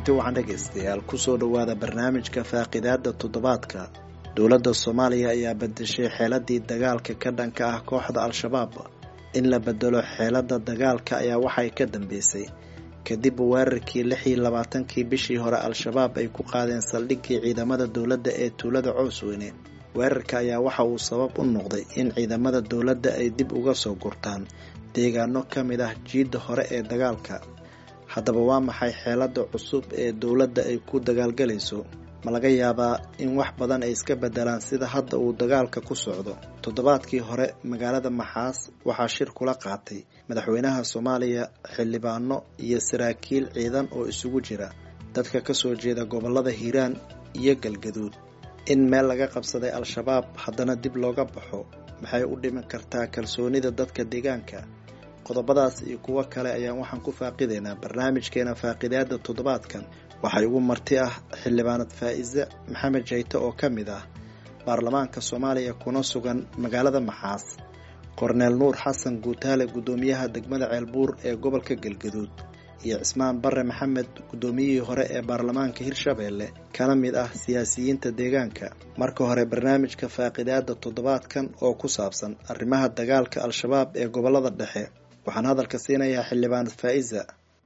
kulanti wacan dhegaystayaal kusoo dhowaada barnaamijka faaqidaada toddobaadka dowladda soomaaliya ayaa bedeshay xeeladii dagaalka ka dhanka ah kooxda al-shabaab in la bedelo xeelada dagaalka ayaa waxay ka dambeysay kadib weerarkii lix iyo labaatankii bishii hore al-shabaab ay ku qaadeen saldhiggii ciidamada dowladda ee tuulada coosweyne weerarka ayaa waxa uu sabab u noqday in ciidamada dowladda ay dib uga soo gurtaan deegaano ka mid ah jiidda hore ee dagaalka haddaba waa maxay xeelada cusub ee dowladda ay ku dagaalgalayso ma laga yaabaa in wax badan ay iska bedelaan sida hadda uu dagaalka ku socdo toddobaadkii hore magaalada maxaas waxaa shir kula qaatay madaxweynaha soomaaliya xildhibaano iyo saraakiil ciidan oo isugu jira dadka kasoo jeeda gobolada hiiraan iyo galgaduud in meel laga qabsaday al-shabaab haddana dib looga baxo maxay u dhimin kartaa kalsoonida dadka deegaanka qodobadaas iyo kuwo kale ayaan waxaan ku faaqidaynaa barnaamijkeena faaqidaada toddobaadkan waxay ugu marti ah xildhibaanad faa-ise maxamed jayte oo ka mid ah baarlamaanka soomaaliya kuna sugan magaalada maxaas korneel nuur xasan guutaale guddoomiyaha degmada ceelbuur ee gobolka galgaduud iyo cismaan bare maxamed guddoomiyihii hore ee baarlamaanka hirshabeelle kana mid ah siyaasiyiinta deegaanka marka hore barnaamijka faaqidaada toddobaadkan oo ku saabsan arrimaha dagaalka al-shabaab ee gobolada dhexe waxaan hadalka siinayaa xildhibaanad faa-isa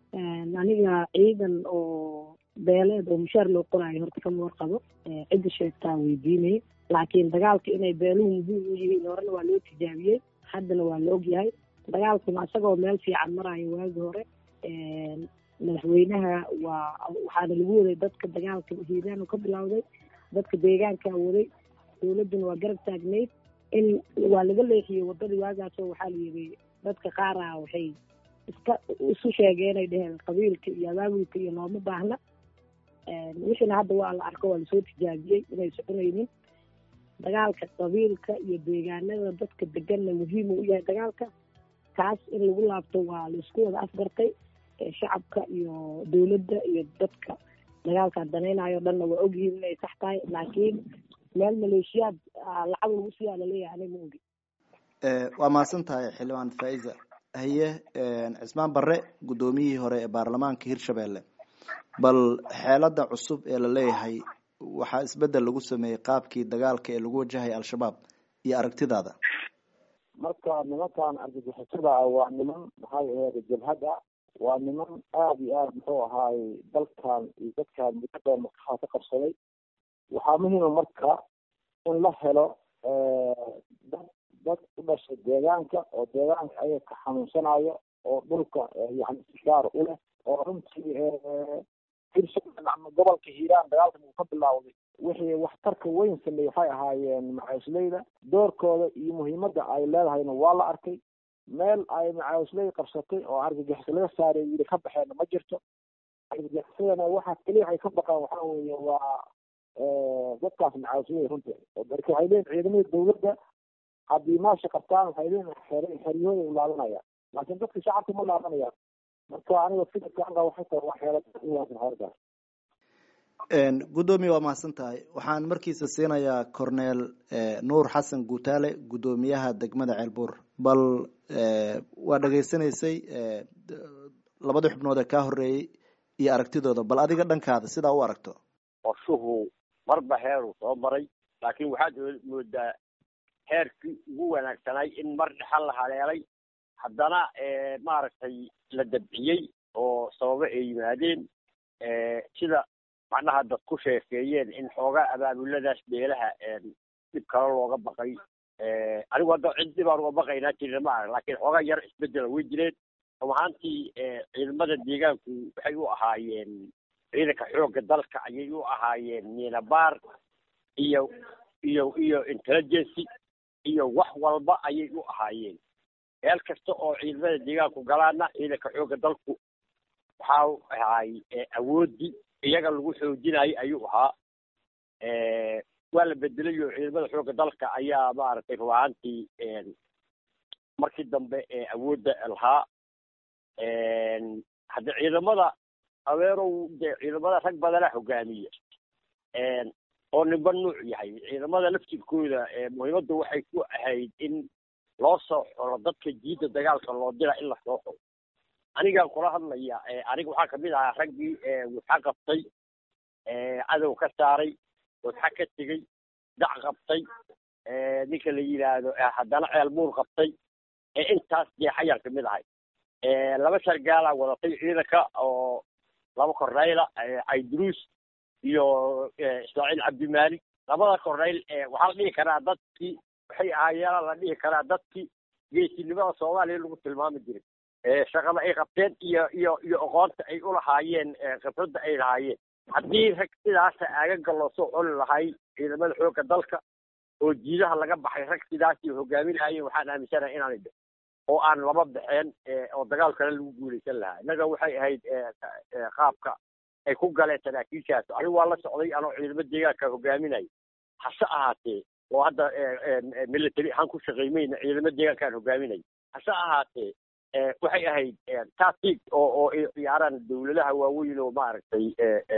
aniga ciidan oo beeleed oo mushaar loo qoraayo horta kama warqabo cidda sheegtaa weydiinay laakiin dagaalka inay beeluhu muhiim u yihiin horena waa loo tijaabiyey haddana waa la ogyahay dagaalkuna isagoo meel fiican maraayo waagi hore madaxweynaha waa waxaana lagu waday dadka dagaalka hiiraan ka bilowday dadka deegaankaa waday dowladduna waa garab taagnayd in waa laga leexiyey wadadii waagaasoo waxaa la yidhi dadka qaara waxay iska isu sheegeen ay dheheen qabiilka iyo abaabulka iyo looma baahna wixiina hadda waa la arko waa lasoo tijaabiyey inay soconaynin dagaalka qabiilka iyo deegaanada dadka deganna muhiim u yahay dagaalka kaas in lagu laabto waa laisku wada afgartay shacabka iyo dowladda iyo dadka dagaalka danaynayo dhanna waa ogyihiin inay sax tahay laakiin meel maleeshiyaad lacag lagu siiyaa laleeyahay aniga ma ogi waa mahadsan tahay xildhibaan faa-isa haye cismaan bare guddoomiyihii hore ee baarlamaanka hirshabeelle bal xeelada cusub ee la leeyahay waxaa isbedel lagu sameeyey qaabkii dagaalka ee lagu wajahaya al-shabaab iyo aragtidaada marka nimankan argagixisada ah waa niman maxay aheyd jabhad ah waa niman aada iyo aada muxuu ahaay dalkan iyo dadkan mudada makaha ka qabsaday waxaa muhiima marka in la helo dad dad u dhashay deegaanka oo deegaanka ayaga ka xanuunsanayo oo dhulka yani sigaar u leh oo runtii hirshabeelle gobolka hiiraan dagaalkan uu ka bilaawday wixii waxtarka weyn sameeyey waxay ahaayeen macaawisleyda doorkooda iyo muhiimadda ay leedahayna waa la arkay meel ay macaawisley qabsatay oo argagixiso laga saaray yiri ka baxeenna ma jirto argagixisadana waxaa keliya waxay ka baqaan waxaa weeye waa dadkaas macaawisley runtii marka waxay leeyihin ciidamada dowladda haddii maasha qabtaan waxay leeyihin xeryahooda u laabanayaan laakiin dadka shacabka ma laabanayaan marka aniga fikirka anga waxay tahay wax xeelad uwaasan xeerdaas guddoomiye waa mahadsan tahay waxaan markiisa siinayaa corneel nuur xasan guutaale guddoomiyaha degmada ceelbuur bal waa dhegaysanaysay labadii xubnood ee kaa horeeyey iyo aragtidooda bal adiga dhankaada sidaa u aragto qorshuhu marba heeruu soo maray laakiin waxaad moodaa heerkii ugu wanaagsanay in mar dhexal la haleelay haddana maaragtay la dabciyey oo sababo ay yimaadeen sida macnaha dad ku sheekeeyeen in xoogaa abaabuladaas beelaha dhib kale looga baqay anigu hadda cid dhibaan uga baqaynaa jirna ma arag laakiin xoogaa yar isbedela way jireen run ahaantii ciidamada deegaanku waxay u ahaayeen ciidanka xoogga dalka ayay u ahaayeen miinabaar iyo iyo iyo intelligency iyo wax walba ayay u ahaayeen meel kasta oo ciidamada deegaanku galaana ciidanka xoogga dalku waxaa ahaay awoodii iyaga lagu xoojinayo ayuu ahaa waa la bedelay oo ciidamada xoogga dalka ayaa maaragtay run ahaantii markii dambe awoodda lahaa hadde ciidamada adeerow de ciidamada rag badana hogaamiya oo ninba nuuc yahay ciidamada laftirkooda muhiimadda waxay ku ahayd in loo soo xoro dadka jiidda dagaalka loo dira in la soo xoro anigaan kula hadlaya aniga waxaa kamid ahaa raggii wudxa qabtay cadow ka saaray wudxa ka tegey dac qabtay ninka la yidhaahdo haddana ceel buur qabtay intaas jeexayaan kamid ahay laba sargaalaa wadatay ciidanka oo laba kornayla caydruus iyo ismaaciil cabdimaalik labada kornayl waxaa la dhihi karaa dadkii waxay ahaayeena la dhihi karaa dadkii geesinimada soomaaliya lagu tilmaami jiray shaqada ay qabteen iyo iyo iyo aqoonta ay ulahaayeen khibradda ay lahaayeen haddii rag sidaasa aagaga loo soo coli lahay ciidamada xoogga dalka oo jiidaha laga baxay rag sidaasi hogaaminayeen waxaan aaminsanahay inaanay dhicin oo aan laba baxeen oo dagaal kale lagu guulaysan lahaa innaga waxay ahayd qaabka ay ku galeen saraakiishaas anigu waa la socday anoo ciidamo deegaanka hogaaminaya hase ahaatee oo hadda military ahaan ku shaqaymayna ciidamo deegaankaan hogaaminaya hase ahaatee waxay ahayd tactic oo oo ay ciyaaraan dawladaha waaweyn oo maaragtay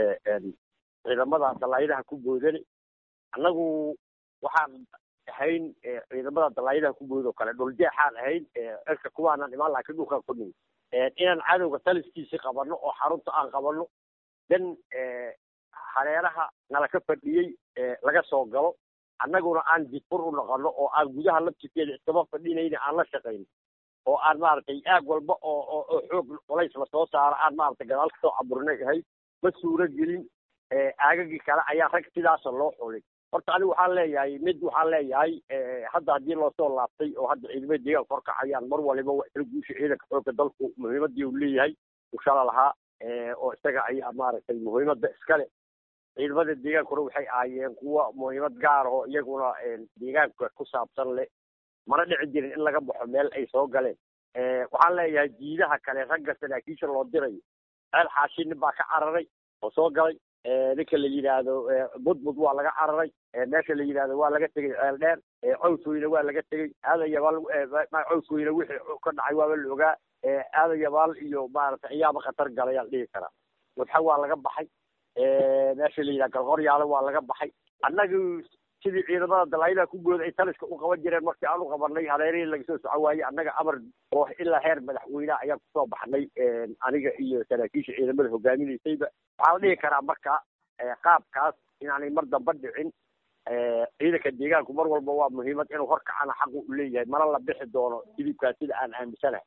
ciidamada dalaayadaha ku boodane annagu waxaan ahayn ciidamada dalaayadaha ku bood oo kale dhuljeexaan ahayn cirka kuwaanan imaan laakiin dhulkaan ku nimi inaan cadowga taliskiisi qabanno oo xarunta aan qabanno dan hareeraha nala ka fadhiyey laga soo galo annaguna aan didfur u noqono oo aan gudaha laftirkeeda iskama fadhinayna aan la shaqayno oo aan maaragtay aag walba oo oo oo xoog culays lasoo saaro aan maaragtay gadaal kasoo caburinay ahay ma suuro gelin aagagii kale ayaa rag sidaasa loo xulay horta anigu waxaan leeyahay mid waxaan leeyahay hadda haddii loosoo laabtay oo hadda ciidamada deegaanka horkacayaan mar waliba waa isla guusha ciidanka xoogga dalku muhiimadii uu leeyahay ushala lahaa oo isaga ayaa maaragtay muhiimadda iskale ciidamada deegaankuna waxay ahaayeen kuwa muhiimad gaar oo iyaguna deegaanka ku saabsan leh mana dhici jirin in laga baxo meel ay soo galeen waxaan leeyahay jiidaha kale ragga saraakiisha loo dirayo ceel xaashi nin baa ka cararay oo soo galay ninka la yidhaahdo budbud waa laga cararay meesha la yidhaahdo waa laga tegey ceel dheer cawsweyne waa laga tegey aadayabaal cawsweyne wixii ka dhacay waaba la ogaa aadayabaal iyo maaragtay ayaaba khatar galayaan dhihi karaa wadxa waa laga baxay meesha la yidhaha galqoryaale waa laga baxay annagi sidii ciidamada dalaayadaha ku gooda ay taliska u qaban jireen markii aan u qabanay hareerihii laga soo soco waayey annaga amar oo ilaa heer madaxweyneha ayaan kusoo baxnay aniga iyo saraakiisha ciidamada hogaaminaysayba waxaa la dhihi karaa marka qaabkaas inaanay mar damba dhicin ciidanka deegaanku mar walba waa muhiimad inuu horkacana xaqu u leeyahay mana la bixi doono hilibkaas sida aan aaminsanahay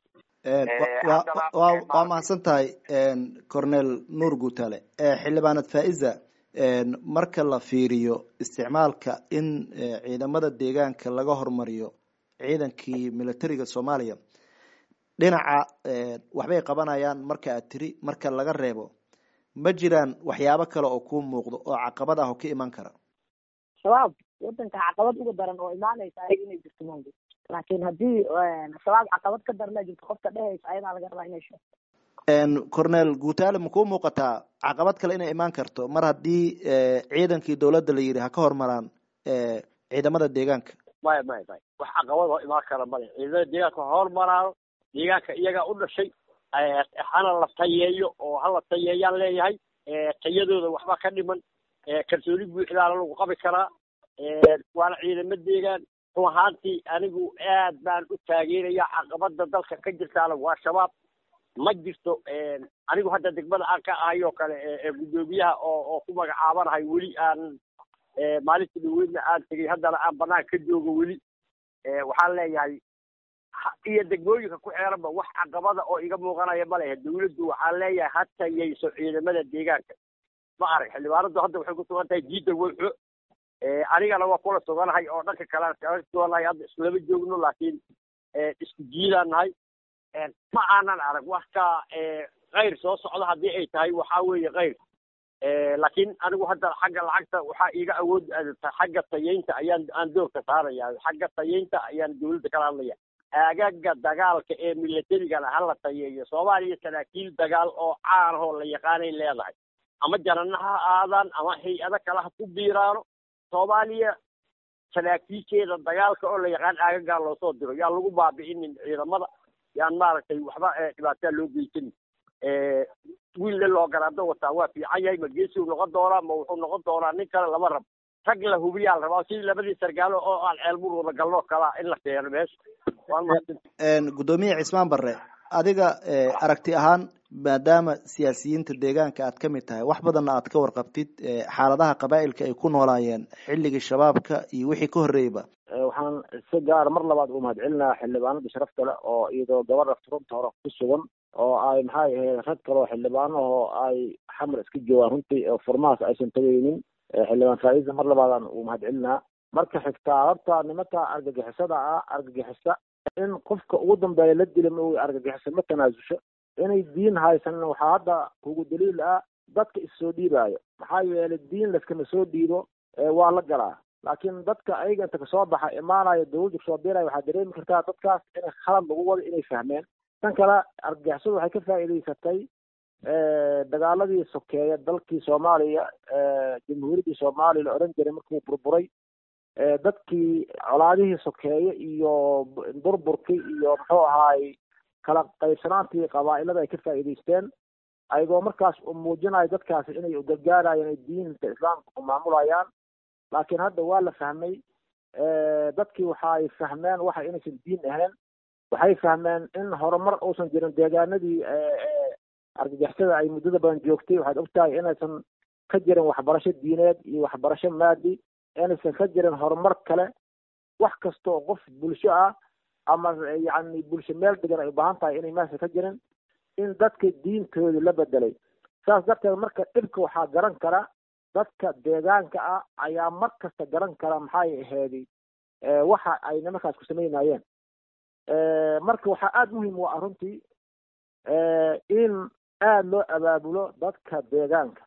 waa mahadsan tahay cornel nuur guutale xildhibaanad faiza marka la fiiriyo isticmaalka in ciidamada deegaanka laga hormariyo ciidankii militariga soomaaliya dhinaca waxbay qabanayaan marka aad tiri marka laga reebo ma jiraan waxyaabo kale oo kuu muuqdo oo caqabad ah oo ka iman kara shabaab wadanka caqabad uga daran oo imaanaysa ayaga inay jirto maogi laakiin haddii shabaab caqabad ka darana jirto qofka dhehaysa ayadaa laga rabaa inay sheegto cornel guutaale ma kuu muuqataa caqabad kale inay imaan karto mar haddii ciidankii dawladda la yidhi ha ka hormaraan ciidamada deegaanka maya maya maya wax caqabad oo imaan kara male ciidamada deegaanka ha hormaraano deegaanka iyagaa u dhashay hana la tayeeyo oo hala tayeeyaan leeyahay tayadooda waxba ka dhiman kalsooni buuxdaana lagu qabi karaa waana ciidamo deegaan run ahaantii anigu aad baan u taageeraya caqabada dalka ka jirtaana waa shabaab ma jirto anigu hadda degmada aan ka ahay oo kale guddoomiyaha oo oo ku magacaabanahay weli aan maalinta dhaweydna aan tegey haddana aan banaan ka joogo weli waxaan leeyahay iyo degmooyinka ku xeeranba wax caqabada oo iga muuqanaya ma lehe dawladdu waxaan leeyahay ha tayayso ciidamada deegaanka ma arag xildhibaanadu hadda waxay ku sugan tahay jiida weyxo anigana waa kula suganahay oo dhanka kalean kaga suganahay hadda islama joogno laakiin isku jiidaan nahay ma aanan arag wax ka kayr soo socda haddii ay tahay waxaa weeye kayr laakiin anigu hadda xagga lacagta waxaa iiga awood xagga tayeynta ayaan aan doorka saaraya xagga tayeynta ayaan dawladda kala hadlaya aagaga dagaalka ee militarigana hala tayeeyo soomaaliya saraakiil dagaal oo caanahoo la yaqaanay leedahay ama janana ha aadaan ama hay-ado kale ha ku biiraano soomaaliya saraakiisheeda dagaalka oo la yaqaan aagagaa loosoo diro yaan lagu baabi'inin ciidamada yaan maaragtay waxba dhibaataa loo geysanin wiille loo garaado wataa waa fiican yahay ma geesiu noqon doonaa ma wuxuu noqon doonaa nin kale lama rabo rag la hubiyaa la rabaa sidii labadii sargaalo oo aan ceelmur wada galno kalaa in la keeno meesha gudoomiye cismaan barre adiga aragti ahaan maadaama siyaasiyiinta deegaanka aad ka mid tahay wax badanna aad ka warqabtid xaaladaha qabaa'ilka ay ku noolaayeen xilligii shabaabka iyo wixii ka horreeyba waxaan si gaara mar labaad ugu mahad celinaha xildhibaanada sharafta le oo iyadoo gabadha furunta hore ku sugan oo ay maxay ahayd rag kale oo xildhibaanahoo ay xamar iska joogaan runtii oo furmahaas aysan tagaynin xildhibaan faa-iisa mar labaadaan ugu mahad celinaa marka xigtaa horta nimanka argagixisada ah argagixisa in qofka ugu dambeeya la dila ma argagixisa ma tanaasusho inay diin haysanin waxaa hadda kugu daliil ah dadka issoo dhiibaayo maxaa yeelay diin laskama soo dhiibo waa la galaa laakiin dadka ayaga inta kasoo baxa imaanayo dawladda kasoo biiraya waxaa dareemi kartaa dadkaas inay khalad lagu wado inay fahmeen tan kale argagixisadu waxay ka faa'iidaysatay dagaaladii sokeeya dalkii soomaaliya jamhuuriyaddii soomaaliya la odhan jiray markuu burburay dadkii colaadihii sokeeye iyo burburkii iyo muxuu ahaay kala qaybsanaantii qabaa'ilada ay ka faa'iidaysteen ayagoo markaas u muujinayo dadkaasi inay ugargaarayaan ay diinta islaamka ku maamulayaan laakiin hadda waa la fahmay dadkii waxaay fahmeen waxa inaysan diin ahayn waxay fahmeen in horumar uusan jirin deegaanadii argagixisada ay muddada badan joogtay waxaad ogtahay inaysan ka jirin waxbarasho diineed iyo waxbarasho maadi inaysan ka jirin horumar kale wax kasta oo qof bulsho ah ama yacni bulsho meel degan ay u baahan tahay inay meesha ka jirin in dadka diintooda la bedelay saas darteed marka dhibka waxaa garan kara dadka deegaanka ah ayaa mar kasta garan kara maxay aheedi waxa ay nimankaas ku samaynayeen marka waxaa aada muhiim u ah runtii in aada loo abaabulo dadka deegaanka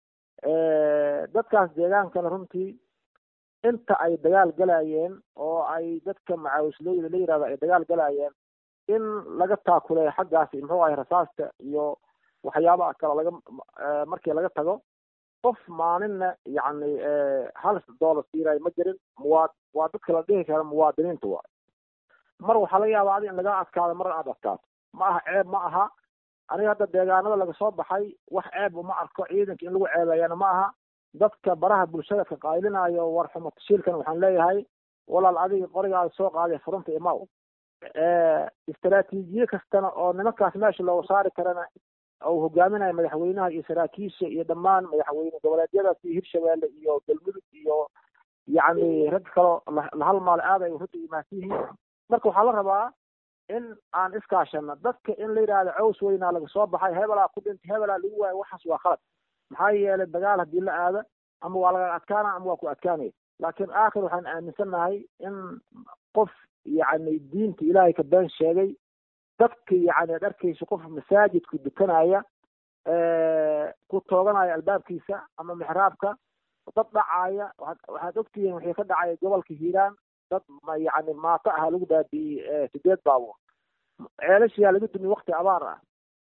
dadkaas deegaankana runtii inta ay dagaal galayeen oo ay dadka macaawislooyda la yirahdo ay dagaal galayeen in laga taakuleeyo xaggaasi muxuu ahay rasaasta iyo waxyaabaha kale laga markii laga tago qof maalinna yacni hal dollar siirayo ma jirin muwaa waa dadka la dhihi kara muwaadiniinta waay mar waxaa laga yaabaa adi in laga adkaado marna aad adkaato ma aha ceeb ma aha aniga hadda deegaanada laga soo baxay wax ceeb uma arko ciidanka in lagu ceebeeyana ma aha dadka baraha bulshada ka qaylinayo war xumo tashiilkan waxaan leeyahay walaal adiga qorigaada soo qaaday furunta imaw istaraatiijiye kastana oo nimankaas meesha looga saari karana uu hogaaminayo madaxweynaha iyo saraakiisha iyo dhammaan madaxweyne goboleedyadaas iyo hirshabeelle iyo galmudug iyo yacni rag kaloo la halmaale aad ay runta imaansan yihiin marka waxaa la rabaa in aan iskaashano dadka in la yidhaahdo caws weynaa laga soo baxay hebelaa ku dhintay hebelaa lagu waayo waxaas waa khalad maxaa yeelay dagaal haddii la aado ama waa laga adkaana ama waa ku adkaanaya laakiin aakhir waxaan aaminsannahay in qof yacni diinta ilaahay ka been sheegay dadka yacni ad arkaysa qof masaajidku dukanaya ku tooganaya albaabkiisa ama mixraabka dad dhacaya waxaad ogtihiin wixii ka dhacaya gobolka hiiraan dad yacni maato aha lagu baabi'iyey sideed baabuur ceelashiyaa laga dumiy wakti abaar ah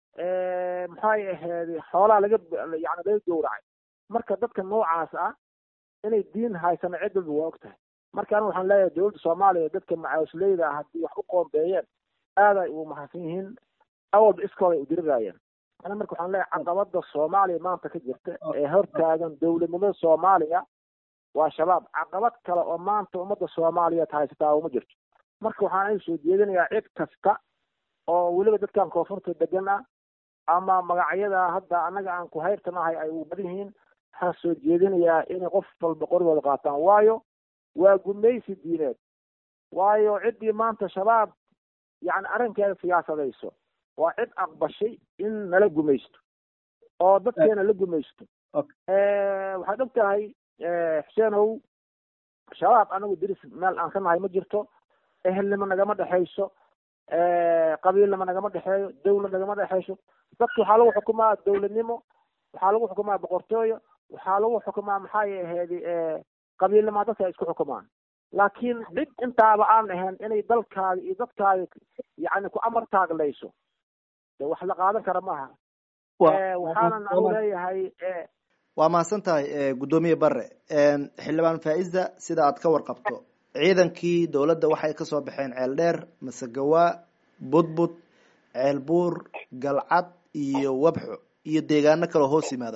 maxay ahayd xoolaa laga yani laga gowracay marka dadka noocaas ah inay diin haysano ciddalba waa og tahay marka aniga waxaan leeyahay dowladda soomaaliya dadka macaawisleyda ah haddii wax u qoombeeyeen aad ay ugu mahadsan yihiin awalba iskooda ay udiriraayeen ana marka waxaan leeyahay caqabada soomaaliya maanta ka jirta ee hortaagan dowladnimada soomaaliya waa shabaab caqabad kale oo maanta ummadda soomaaliyeed haysataa uma jirto marka waxaan ay soo jeedinayaa cid kasta oo weliba dadkan koonfurta degan ah ama magacyada hadda annaga aan ku hayrtanahay ay u badan yihiin waxaan soo jeedinayaa inay qof walba qorigooda qaataan waayo waa gumaysi diineed waayo ciddii maanta shabaab yacni arrinkeeda siyaasadayso waa cid aqbashay in nala gumaysto oo dadkeena la gumaysto waxaad og tahay xuseenow shabaab anagu diris meel aan ka nahay ma jirto ehelnimo nagama dhexayso qabiilnimo nagama dhexeeyo dawlad nagama dhexayso dadka waxaa lagu xukumaa dawladnimo waxaa lagu xukumaa boqortooyo waxaa lagu xukumaa maxay ahayd qabiilnimo dadka ay isku xukumaan laakiin cid intaaba aan ahayn inay dalkaaga iyo dadkaaga yani ku amar taaglayso de wax la qaadan kara maaha waxaanan anu leeyahay waa mahadsan tahay guddoomiye bare xildhibaan faa-ida sida aad ka warqabto ciidankii dowladda waxay kasoo baxeen ceel dheer masegawaa budbud ceelbuur galcad iyo wabxo iyo deegaano kaloo hoos yimaada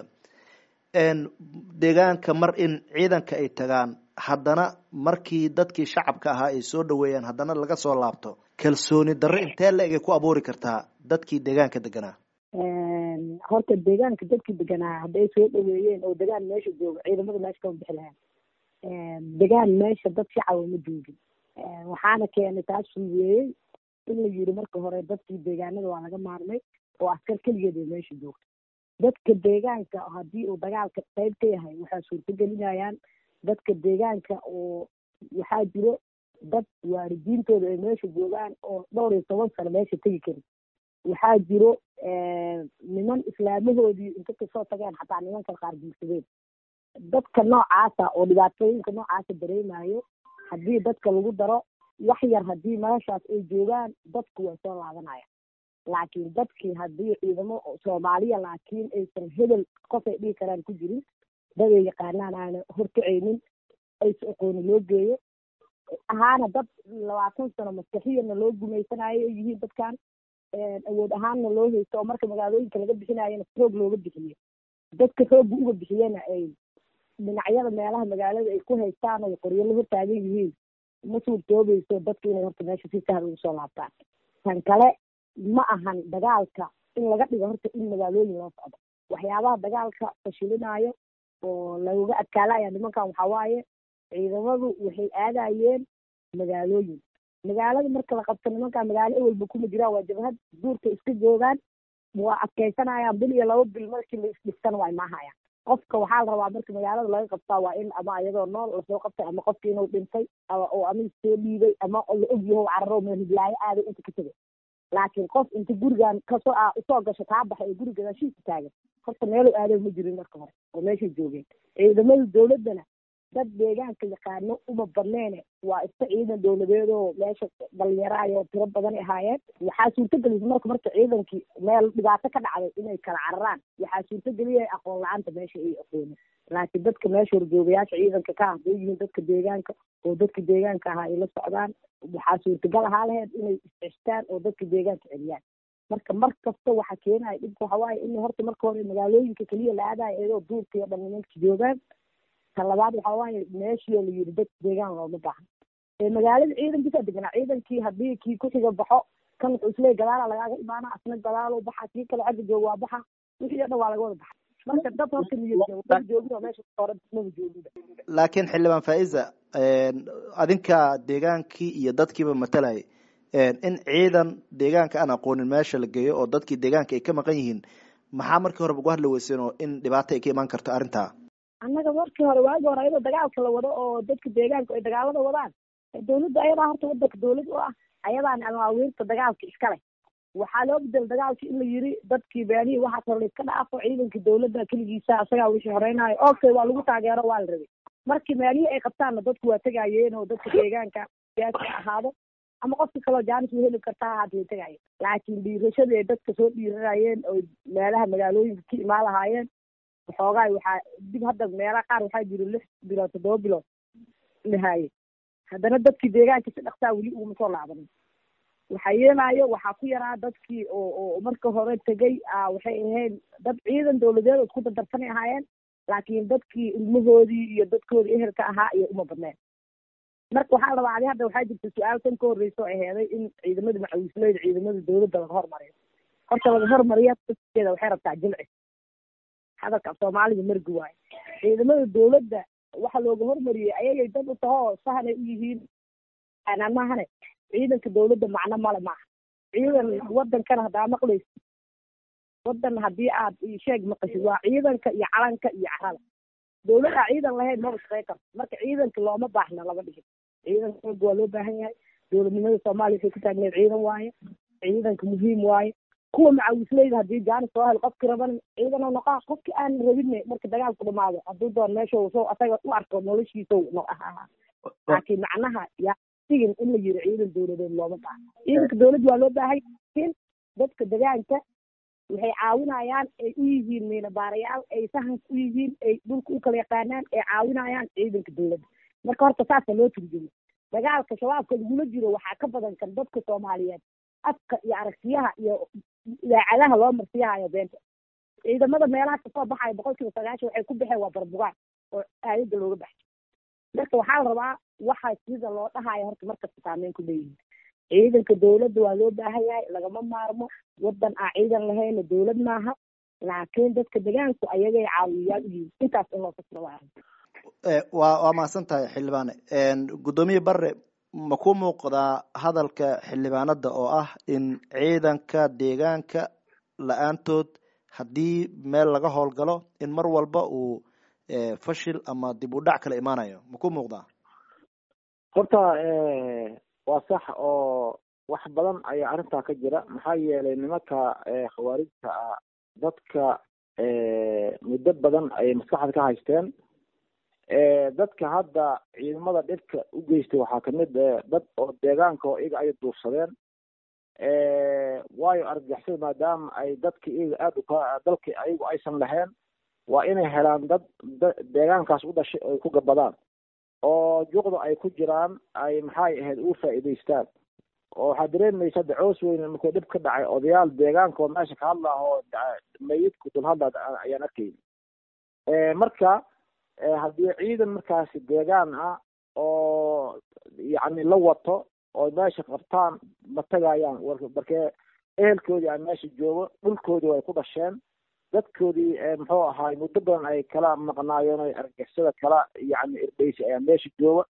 deegaanka mar in ciidanka ay tagaan haddana markii dadkii shacabka ahaa ay soo dhaweeyaan haddana laga soo laabto kalsooni darro intee la egay ku abuuri kartaa dadkii deegaanka deganaa horta deegaanka dadkii deganaa hadday soo dhaweeyeen oo degaan meesha jooga ciidamada meesha kama bixi lahaan degaan meesha dad shacaba ma joogin waxaana keenay taas fuugeeyey in la yiri marka hore dadkii deegaanada waa laga maarmay oo askar keligeed ay meesha joogto dadka deegaanka haddii uu dagaalka qayb ka yahay waxaa suurtagelinayaan dadka deegaanka oo waxaa jiro dad waalidiintooda ay meesha joogaan oo dhowr iyo toban sano meesha tegi karin waxaa jiro niman islaamahoodii inta kasoo tageen xataa nimankan qaar guursadeen dadka noocaasa oo dhibaatooyinka noocaasa dareemayo haddii dadka lagu daro wax yar haddii meeshaas ay joogaan dadku way soo laabanaya laakiin dadkii haddii ciidamo soomaaliya laakiin aysan hebel qofay dhihi karaan ku jirin daday yaqaanaan aana horkacaynin aysa aqooni loo geeyo ahaana dad labaatan sano maskaxiyana loo gumaysanayo ay yihiin dadkan awood ahaanna loo haysto oo marka magaalooyinka laga bixinayana roog looga bixiye dadka roogga uga bixiyena ay dhinacyada meelaha magaalada ay ku haystaan oo qoryo la hortaagan yihiin ma suurtoobayso dadka inay horta meesha si sahal ugu soo laabtaan tan kale ma ahan dagaalka in laga dhigo horta in magaalooyin loo socdo waxyaabaha dagaalka fashilinayo oo lagaga adkaalaya nimankan waxaa waaye ciidamadu waxay aadayeen magaalooyin magaalada marka la qabto nimankaa magaalo ewelba kuma jiraan waa jabhad duurka iska joogaan waa adkaysanayaan bil iyo laba bil markii la isdhigtana waa imaahayaan qofka waxaa la rabaa marka magaalada laga qabtaa waa in ama iyadoo nool lasoo qabtay ama qofki inuu dhintay oo ama soo dhiibay ama la ogyaho cararo meel hiblaayo aaday inta ka tegay laakiin qof inta gurigan kasoo usoo gasho kaa baxay oo guriga gadaashiisa taagan horta meelu aaday ma jirin marka hore oo meeshay joogeen ciidamada dawladdana dad deegaanka yaqaano uma badneene waa iska ciidan dawladeedoo meesha dhalinyaraayo tiro badan ahaayeen waxaa suurtagelisa marka marka ciidankii meel dhibaato ka dhacday inay kala cararaan waxaa suurtageliyay aqoon la-aanta meesha ay aqoonin laakiin dadka meesha horjoogayaasha ciidanka ka ah haday yihiin dadka deegaanka oo dadka deegaanka ahaa ay la socdaan waxaa suurtagal ahaa laheyd inay isceshtaan oo dadka deegaanka celiyaan marka mar kasta waxa keenaya dhibka waxa waaye in horta marka hore magaalooyinka keliya la aadayo iyadoo duurka iyo dhan nimanka joogaan ta labaad waxaa waaye meeshii la yiri dad deegaan looma baahan magaalada ciidankiisa deganaa ciidankii haddii kii kuxiga baxo kan wuxuu isleey gadaala lagaaga imaana asna gadaalo baxa kii kale xagga jooga waa baxa wixii o dhan waa laga wada baxa marka dad horta niyad joogin oo meesha hore maba jooginba laakiin xildhibaan faiza adinka deegaankii iyo dadkiiba matalayay in ciidan deegaanka aan aqoonin meesha la geeyo oo dadkii deegaanka ay ka maqan yihiin maxaa markii horeba uga hadli weyseen oo in dhibaato ay ka imaan karto arrintaa annaga markii hore waagi hore ayadoo dagaalka la wado oo dadka deegaanka ay dagaalada wadaan dawladda ayadaa horta wadanka dawlad u ah ayadaana amaawiirta dagaalka iskale waxaa loo bedel dagaalki in la yiri dadkii beenihi waxaas hore laiska dhaafo ciidanka dawladda keligiisa asagaa wixii horeynayo okay waa lagu taageero waa la rabay markii meelihii ay qabtaanna dadku waa tegayeen oo dadka deegaanka siyaasi ahaado ama qofka kaloo jaanis u heli kartaa ahaad way tegayeen laakiin dhiirashadii ay dadka soo dhiiranayeen oo meelaha magaalooyinka ka imaan lahaayeen waxoogaa waxaa dib hadda meelaha qaar waxaa jiro lix bilood toddoba bilood lahaaye haddana dadkii deegaanka si dhaksaa weli uguma soo laabanin waxaa yeelaayo waxaa ku yaraa dadkii oo oo marka hore tegay waxay ahayn dad ciidan dawladeed oo isku dardarsanay ahaayeen laakiin dadkii ilmahoodii iyo dadkoodii ehelka ahaa iyo uma badneen marka waxaa rabaa adi hadda waxaa jirta su-aal tan ka horreysa oo aheeday in ciidamada macawisleyda ciidamada dawladda laga hormariyo horta laga hormariya dadkeeda waxay rabtaa jilci hadalka af soomaaliga margi waayo ciidamada dawladda waxa looga hormariyey ayagay dad u tahoo sahanay u yihiin mahane ciidanka dawladda macno male maaha ciidan wadankana haddaa maqlaysa wadan haddii aad sheeg maqashid waa ciidanka iyo calanka iyo carada dawladdaa ciidan lahayn maba shaqey karto marka ciidanka looma baahna laba dhigin ciidanka xooga waa loo baahan yahay dawladnimada soomaaliya waxay ku taagneed ciidan waaye ciidanka muhiim waaye kuwa macawisleyda haddii jaanis soo hel qofki raban ciidan noqaa qofki aan rabine marka dagaalku dhamaado hadduu doon meesha soo asaga u arko noloshiisa laakiin macnaha yaa sigin in la yiri ciidan dawladeed looma baahna ciidanka dawladda waa loo baahay laakiin dadka degaanka waxay caawinayaan ay u yihiin miinabaarayaal ay sahanka u yihiin ay dhulka u kala yaqaanaan ay caawinayaan ciidanka dawladda marka horta saasa loo turjumo dagaalka shabaabka lagula jiro waxaa ka badan kan dadka soomaaliyeed afka iyo aragtiyaha iyo idaacadaha loo marsiyahayo beenta ciidamada meelaha kasoo baxaya boqol kiiba sagaashan waxay ku baxeen waa barbugaan oo aayadda looga baxay marka waxaa la rabaa waxa sida loo dhahayo horta markasta saameyn ku leeyihin ciidanka dawladda waa loo baahan yahay lagama maarmo wadan aan ciidan lahayna dawlad maaha laakiin dadka degaanku ayagay caawiyayaal u yihiin intaas in loo fasiro waa waa waa mahadsan tahay xildhibaane guddoomiye bare ma ku muuqdaa hadalka xildhibaanada oo ah in ciidanka deegaanka la-aantood haddii meel laga howlgalo in mar walba uu fashil ama dib u dhac kala imaanayo ma ku muuqdaa horta waa sax oo wax badan ayaa arrintaa ka jira maxaa yeelay nimanka khawaarijta ah dadka muddo badan ayay maskaxda ka haysteen dadka hadda ciidamada dhibka u geystay waxaa kamid dad oo deegaanka oo iyaga ay duufsadeen waayo argagixisada maadaama ay dadka iyaga aada uka dalka ayagu aysan lahayn waa inay helaan dad deegaankaas u dhashay ay ku gabadaan oo juqda ay ku jiraan ay maxay ahayd ugu faa'iidaystaan oo waxaa dareemaysa hadda coos weyne markuu dhib ka dhacay odayaal deegaanka oo meesha ka hadla oo mayidku dul hadla ayaan arkayna marka haddii ciidan markaasi deegaan ah oo yacni la wato oo meesha qabtaan ma tagayaan markee ehelkoodii a meesha joogo dhulkoodii way ku dhasheen dadkoodii muxuu ahaay muddo badan ay kala maqnaayeen o argixisada kala yacni irdheysi ayaa meesha jooga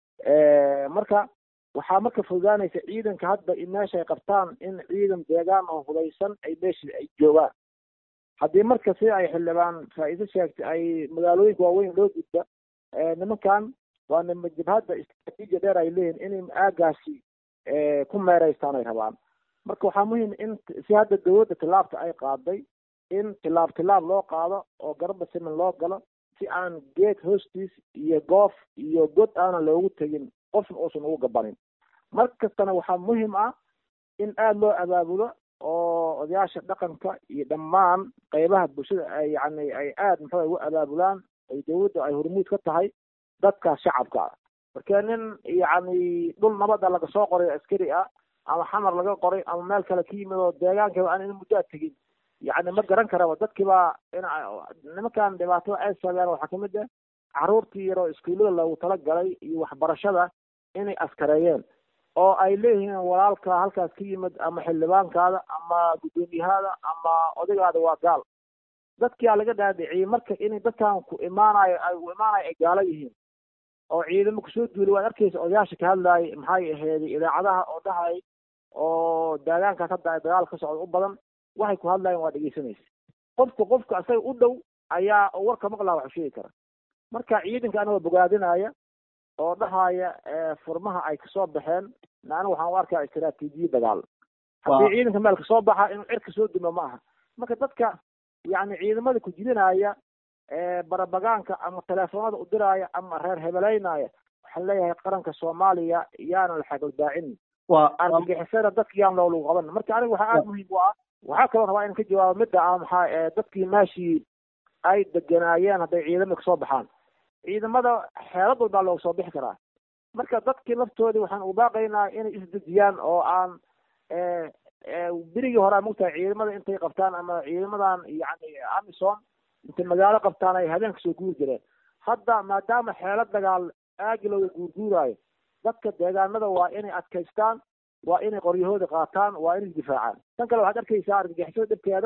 marka waxaa marka fududaanaysa ciidanka hadda in meesha ay qabtaan in ciidan deegaan oo hudaysan ay meesha ay joogaan haddii marka si ay xildhibaan faa-iido sheegtay ay magaalooyinka waaweyn loo gudba nimankan waa nima jabhadda istraatiijia dheer ay leeyihin inay aagaasi ku meereystaan ay rabaan marka waxaa muhiim in si hadda dawladda tilaabta ay qaaday in tilaab tilaab loo qaado oo garba siman loo galo si aan geed hoostiis iyo goof iyo god aanan loogu tegin qofna uusan ugu gabanin mar kastana waxaa muhiim ah in aada loo abaabulo oo odayaasha dhaqanka iyo dhammaan qeybaha bulshada ay yani ay aada muxuu ugu abaabulaan ay dawladda ay hormuud ka tahay dadkaas shacabka ah marka nin yacni dhul nabada laga soo qoray askari ah ama xamar laga qoray ama meel kale ka yimid oo deegaankiiba aan in muddo a tegin yacni ma garan karaba dadkiiba in nimankan dhibaatada ay saabeen waxaa kamid ah caruurtii yaroo iskuullada loogu talagalay iyo waxbarashada inay askareeyeen oo ay leeyihiin walaalka halkaas ka yimid ama xildhibaankaada ama guddoomiyahaada ama odaygaada waa gaal dadkia laga dhaadhiciyey marka inay dadkan ku imaanayo ay u imaanayo ay gaalo yihiin oo ciidamo kusoo duulay waad arkaysa odayaasha ka hadlaayay maxay aheeday idaacadaha oo dhahay oo daagaankaas hadda ay dagaal ka socda u badan waxay ku hadlayan waa dhegeysanaysa qofka qofka isaga u dhow ayaa warka maqlaa waxu sheegi kara marka ciidanka anagoo bogaadinaya oo dhahaya furmaha ay kasoo baxeen aniga waxaan u arkaa istraatiijiya dagaal haddii ciidanka meel kasoo baxa inuu cirka soo duma ma aha marka dadka yacni ciidamada ku jidinaya barabagaanka ama teleefoonada u diraya ama reer hebelaynaya waxaan leeyahay qaranka soomaaliya yaana la xagaldaacin argagixisada dadka yaan loo lagu qaban marka aniga waxaa aada muhiim u ah waxaa kaloo rabaa in ka jawaabo midda ah maxaa dadkii meeshii ay deganaayeen hadday ciidamada kasoo baxaan ciidamada xeelad walbaa looga soo bixi karaa marka dadkii laftoodii waxaan u baaqaynaa inay isdejiyaan oo aan berigii hore mogtahay ciidamada intay qabtaan ama ciidamadan yani amison intay magaalo qabtaan ay habeenka soo guuri jireen hadda maadaama xeelad dagaal aagi looga guurguuraayo dadka deegaanada waa inay adkaystaan waa inay qoryahooda qaataan waa inay isdifaacaan tan kale waxaad arkaysaa argagixisada dhibkeeda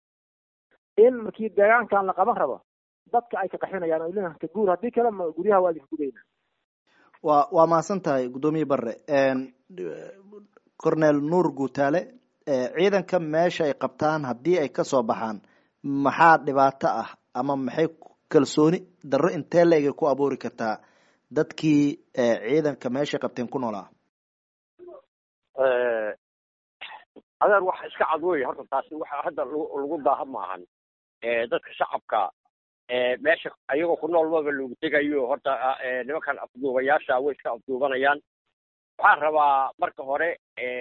in markii deegaankan la qaban rabo dadka ay ka qaxinayaan oo leeyahay ka guur haddii kale ma guryaha waa idinka gudayna waa waa mahadsan tahay guddoomiye barre cornel nuur guutaale ciidanka meesha ay qabtaan haddii ay kasoo baxaan maxaa dhibaato ah ama maxay kalsooni darro intee la-eg ku abuuri kartaa dadkii ciidanka meeshay qabteen ku noolaa adeer waxa iska cad wey horta taasi waxa hadda lagu daaha maahan dadka shacabka meesha ayagoo ku nool maba lagu tegayo horta nimankan afduubayaasha way iska afduubanayaan waxaan rabaa marka hore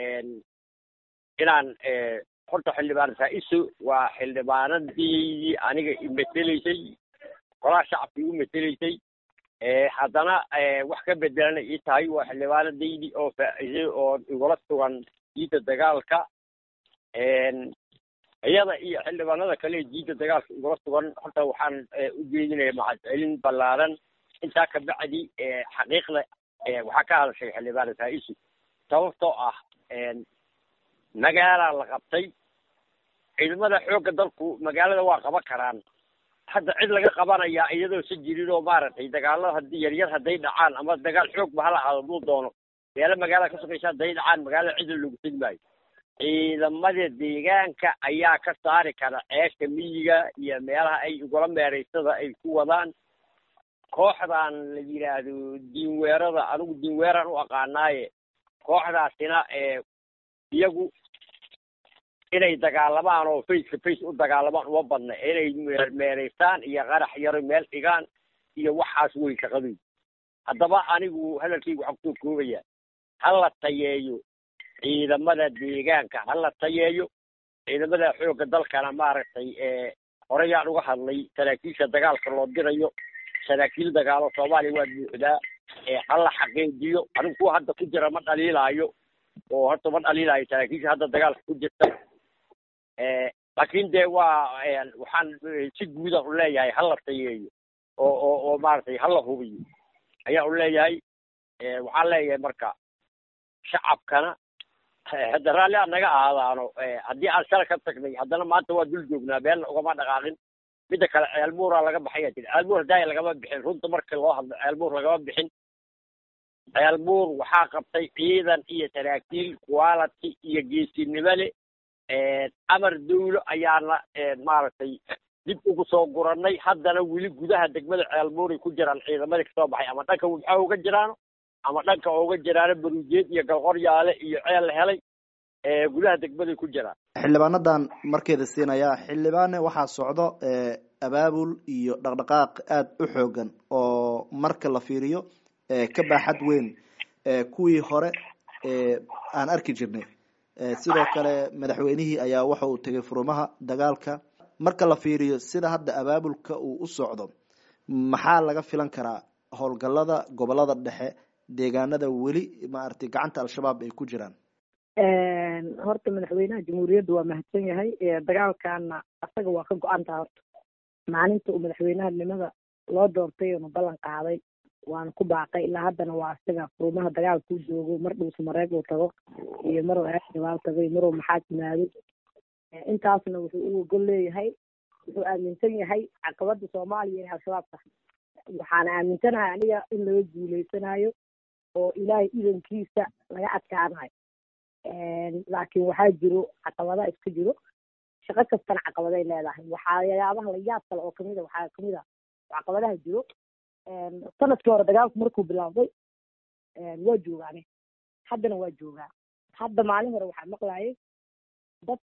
inaan horta xildhibaan faa-iso waa xildhibaanadii aniga imeteleysay golaha shacabka igu meteleysay haddana wax ka bedelana ii tahay waa xildhibaanadaydii oo faa-isay oo igula sugan diidda dagaalka iyada iyo xildhibaanada kale diidda dagaalka igula sugan horta waxaan u jeedinaya mahadcelin ballaaran intaa kabacdi xaqiiqda waxaa ka hadashay xildhibaan faa-isu sababtoo ah magaalaa la qabtay ciidamada xoogga dalku magaalada waa qaban karaan hadda cid laga qabanayaa iyadoo si jirin oo maaragtay dagaalada haddii yaryar hadday dhacaan ama dagaal xoogba hala aado duu doono meelo magaalada ka sokaysa hadday dhacaan magaalada cid lagu tegi maayo ciidamada deegaanka ayaa ka saari kara ceesha miyiga iyo meelaha ay ugala meeraysada ay ku wadaan kooxdan la yidhaahdo diinweerada anigu diinweeraan u aqaanaaye kooxdaasina iyagu inay dagaalamaan oo face to face u dagaalamaan uma badna inay meeraystaan iyo qarax yaro meel dhigaan iyo waxaas wey shaqadooda haddaba anigu hadalkaygu waxaan kusoo koobaya hala tayeeyo ciidamada deegaanka hala tayeeyo ciidamada xoogga dalkana maaragtay horeyaan uga hadlay saraakiisha dagaalka loo dirayo saraakiil dagaalo soomaaliya waa buuxdaa hala xaqiijiyo anigu kuwa hadda ku jira ma dhaliilaayo oo horta ma dhaliilaayo saraakiisha hadda dagaalka ku jirta laakiin dee waa waxaan si guudan u leeyahay hala tayeeyo oo oo oo maaragtay hala hubiyo ayaa u leeyahay waxaan leeyahay marka shacabkana hadda raalli aan naga ahaadaano haddii aan shala ka tagnay haddana maanta waa dul joognaa beelna ugama dhaqaaqin midda kale ceelbuuraa laga baxaya tiri ceelbuur haddaaya lagama bixin runta marka loo hadlo ceelbuur lagama bixin ceelbuur waxaa qabtay ciidan iyo saraakiil quality iyo geesinimo le amar dawlo ayaana maaragtay dib ugu soo gurannay haddana weli gudaha degmada ceelbuuray ku jiraan ciidamadii kasoo baxay ama dhanka wabxa uga jiraano ama dhanka uga jiraano baruujeed iyo galqoryaale iyo ceel la helay gudaha degmaday ku jiraan xildhibaanadan markeeda siinaya xildhibaane waxaa socdo abaabul iyo dhaqdhaqaaq aada u xoogan oo marka la fiiriyo ka baaxad weyn kuwii hore aan arki jirnay sidoo kale madaxweynihii ayaa waxa uu tegay furumaha dagaalka marka la fiiriyo sida hadda abaabulka uu u socdo maxaa laga filan karaa howlgalada gobolada dhexe deegaanada weli maaragtay gacanta al-shabaab ay ku jiraan horta madaxweynaha jamhuuriyadda waa mahadsan yahay dagaalkana asaga waa ka go-antaa horta maalinta uu madaxweynahanimada loo doortay oonu ballan qaaday waana ku baaqay ilaa haddana waa isaga furumaha dagaalka u joogo mar dhuusa mareeg uu tago iyo maruu eexdabaal tago iyo maruu maxaad yimaado intaasna wuxuu u ogol leeyahay wuxuu aaminsan yahay caqabada soomaaliya inay al-shabaab tahay waxaana aaminsanahay aniga in laga guuleysanayo oo ilaahay idankiisa laga adkaanayo laakiin waxaa jiro caqabada iska jiro shaqo kastana caqabaday leedahay waxayaabaha layaab kale oo kamid a waxaa kamid a caqabadaha jiro sanadkii hore dagaalku markuu bilaawday waa joogaane haddana waa joogaa hadda maalin hore waxaa maqlayay dad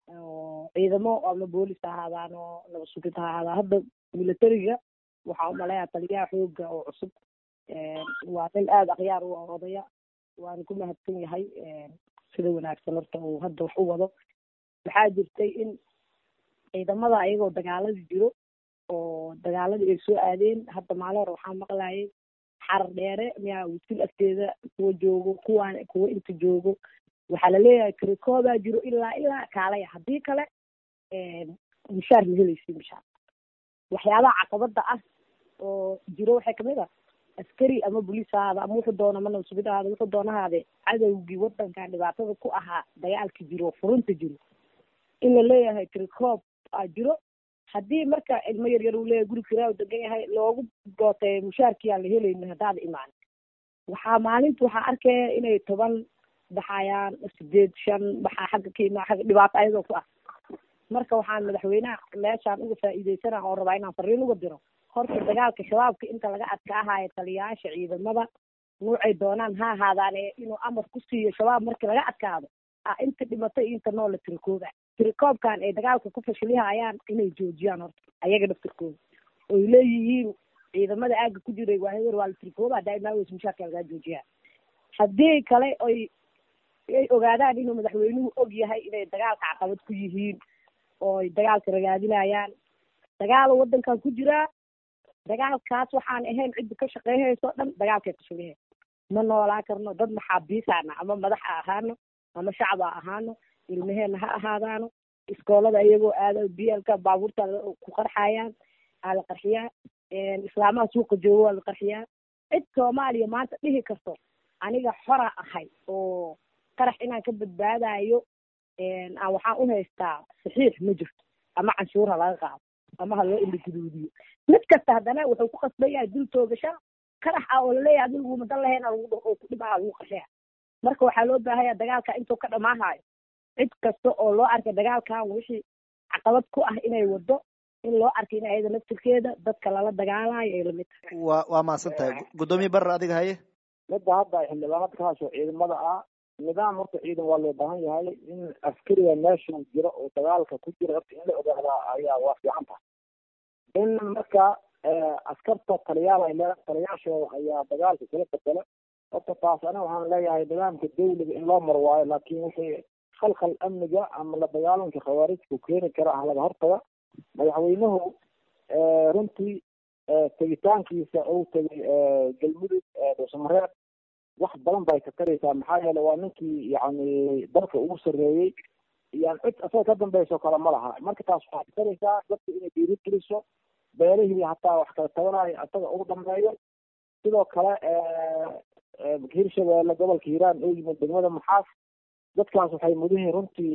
ciidamo ama boolis ha ahaadaan oo nabad sugid ha ahaadaan hadda militariga waxaa umaleeyaa taliyaha xooga oo cusub waa nin aada akhyaar u odaya waana ku mahadsan yahay sida wanaagsan horta uu hadda wax u wado waxaa jirtay in ciidamada ayagoo dagaalada jiro oo dagaaladii ay soo aadeen hadda maalin hore waxaa maqlayay xarar dheere miyaa wisil agteeda kuwa joogo kuwaan kuwa inta joogo waxaa laleeyahay karikoobaa jiro ilaa ilaa kaalaya haddii kale mishaar ma helaysi mishaar waxyaabaha caqabada ah oo jiro waxay kamid ah askari ama boliis ahaada ama wuxuu doona mana sugid ahaada wuxuu doonahaade cadowgii wadankan dhibaatada ku ahaa dagaalka jiro furunta jiro in la leeyahay tricoob aa jiro haddii marka ilmo yar yar uu leeyahay guri kiraa degan yahay loogu gooteeyo mushaarkii aan la helaynin haddaada imaan waxaa maalinta waxaa arkaya inay toban baxayaan sideed shan baxaa xagga ka imaa xagga dhibaato ayadoo ku ah marka waxaan madaxweynaha meeshaan uga faa'iideysana oo rabaa inaan fariin uga diro horta dagaalka shabaabka inta laga adkaahayo taliyayaasha ciidamada nuucay doonaan ha ahaadaane inuu amar ku siiyo shabaab markii laga adkaado a inta dhimatay iyo inta noola tirikooba tirikoobkan ay dagaalka ku fashilihayaan inay joojiyaan horta ayaga dhaftirkooda oy leeyihiin ciidamada aaga ku jiray waa heber waa la tirikooba daaimaaweys mushaarka lagaa joojiyaa haddii kale oy ay ogaadaan inuu madaxweynuhu og yahay inay dagaalka caqabad ku yihiin ooy dagaalka ragaadinayaan dagaal wadankan ku jiraa dagaalkaas waxaan ahayn cidda ka shaqeynayso dhan dagaalkay fashilihe ma noolaa karno dad maxaabiisaana ama madax ha ahaano ama shacab ha ahaano ilmaheena ha ahaadaano iskoolada iyagoo aada bielka baabuurta ku qarxayaan aa la qarxiyaa islaamaha suuqa joogo waa la qarxiyaa cid soomaaliya maanta dhihi karto aniga xora ahay oo qarax inaan ka badbaadayo aan waxaan u haystaa saxiix ma jirto ama canshuur ha laga qaado ama ha loo iliguduudiyo mid kasta haddana wuxuu ku qasban yahay dul toogasha qarax ah oo laleeyahay adigu madan lahayn lagu dhaho oo ku dhibaa lagu qaxeya marka waxaa loo baahanya dagaalka intuu ka dhamaahayo cid kasta oo loo arkay dagaalkan wixii caqabad ku ah inay wado in loo arkay in ayada naftirkeeda dadka lala dagaalayo ay lamid tahay wa waa mahadsan tahay guddoomiye barer adiga haye midda hadda xildhibaanada ka hasho ciidamada ah nidaam horta ciidan waa loo baahan yahay in askariga meeshuu jiro oo dagaalka ku jira horta in la ogaadaa ayaa waa fiican tahay in marka askarta taliyaal ay leedahay taliyaashooda ayaa dagaalka kala bedela horta taas aniga waxaan leeyahay nidaamka dawliga in loo maro waayo laakiin wixii khalkhal amniga ama la dagaalanka khawaarijku keeni kara ah laga hortaga madaxweynuhu runtii tegitaankiisa uu tegay galmudug dhuusamareeb wax badan bay ka taraysaa maxaa yeele waa ninkii yani dalka ugu sarreeyey yan cid asaga ka dambayso kale ma laha marka taas waxay ka taraysaa dadka inay dhiiri geliso beelihii hataa wax kala tabanayo asaga ugu dhameeyo sidoo kale hirshabeelle gobolka hiiraan oo yimid degmada maxaas dadkaas waxay mudihiin runtii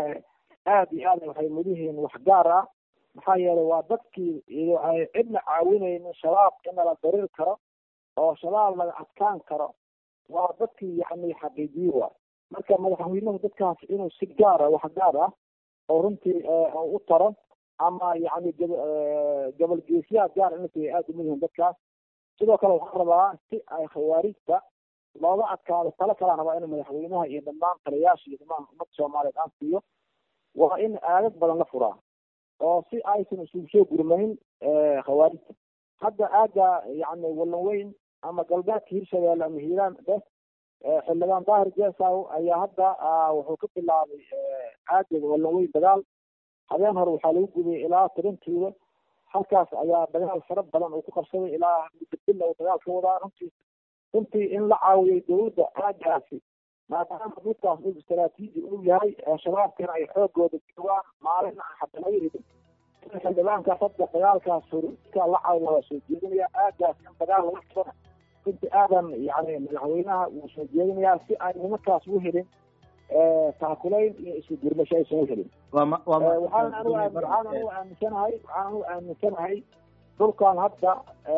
aad iyo aad waxay mudihiin wax gaar ah maxaa yeelay waa dadkii ay cidna caawinaynin shabaab in la darir karo oo shabaab laga adkaan karo waa dadkii yani xaqiijiye waay marka madaxweynuhu dadkaas inuu si gaara wax gaar ah oo runtii u taro ama yani gobol geesyaha gaar inay aada umudihiin dadkaas sidoo kale waxaan rabaa si ay khawaarijta looga adkaado talo kalaan rabaa in madaxweynaha iyo dhammaan taliyaasha iyo dhammaan ummadda soomaaliyeed aan siiyo waa in aagag badan la furaa oo si aysan isugu soo gurmayn khawaarijta hadda aaga yani wallan weyn ama galbeedka hirshabeelle ama hiiraan dheh xildhibaan daahir jesaw ayaa hadda wuxuu ka bilaabay aaga wallan weyn dagaal habeen hore waxaa lagu gubay ilaa toban tuulo halkaas ayaa dagaal fara badan uu ku qabsaday ilaa mudabilla uu dagaal ka wadaa runtii runtii in la caawiyay dowladda aagaasi maadaama dhulkaas dhul istaraatiiji uu yahay shabaabkana ay xoogooda joogaan maalin hadda laga ridin in xildhibaankaas hadda dagaalkaas horka la caawiya waa soo jeedinaya aagaas in dagaal laga furana runtii aadan yani madaxweynaha wuu soo jeedinayaa si ay nimankaas u helin taakulayn iyo isku gurmasho aysan u helin waxaan anigu waxaan anigu aaminsanahay waxaan anigu aaminsanahay dhulkan hadda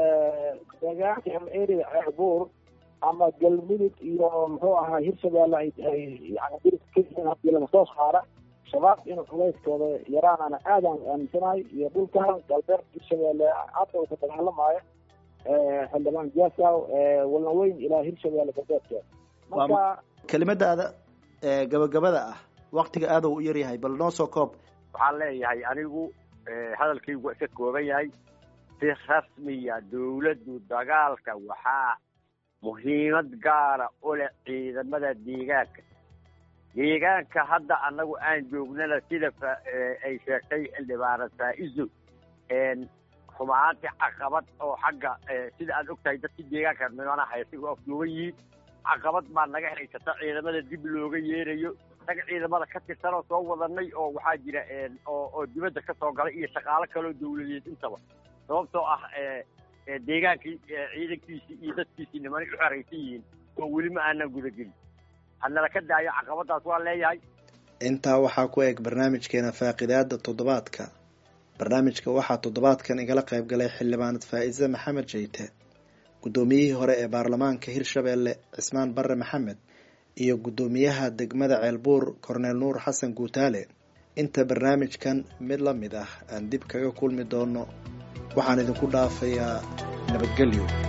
deegaanka ama area ceerbuur ama galmudug iyo muxuu ahaa hirshabeelle ay ay yani diris ka yihiin hadii laga soo saara shabaab inuu culeyskooda yaraanana aadaan aaminsanahay iyo dhulkan galbeed hirshabeelle hadda uu ka dagaalamaayo xildhibaan jasaw walna weyn ilaa hirshabeelle galbeedkeeda marka kelimadaada gabagabada ah waktiga aada u yaryahay bal noo soo koob waxaan leeyahay anigu hadalkaygu waa iska kooban yahay si rasmiya dawladdu dagaalka waxaa muhiimad gaara u leh ciidamada deegaanka deegaanka hadda annagu aan joognana sida ay sheegtay xildhibaana faa-iso rumahaantii caqabad oo xagga sida aad og tahay dadkii deegaanka nimana haysa u afduuban yihiin caqabad baa naga haysata ciidamada dib looga yeerayo naga ciidamada ka tirsanoo soo wadanay oo waxaa jira oo oo dibadda ka soo galay iyo shaqaalo kaloo dawladeed intaba sababtoo ah deegaankii ciidankiisii iyo dadkiisii nimanay u xeraysan yihiin oo weli ma aanan gudagelin hadnala ka daayo caqabadaas waa leeyahay intaa waxaa ku eg barnaamijkeena faaqidaada toddobaadka barnaamijka waxaa toddobaadkan igala qayb galay xildhibaanad faa-ise maxamed jeyte guddoomiyihii hore ee baarlamaanka hirshabeelle cismaan barre maxamed iyo guddoomiyaha degmada ceelbuur korneel nuur xasan guutaale inta barnaamijkan mid la mid ah aan dib kaga kulmi doono waxaan idinku dhaafayaa nabadgelyo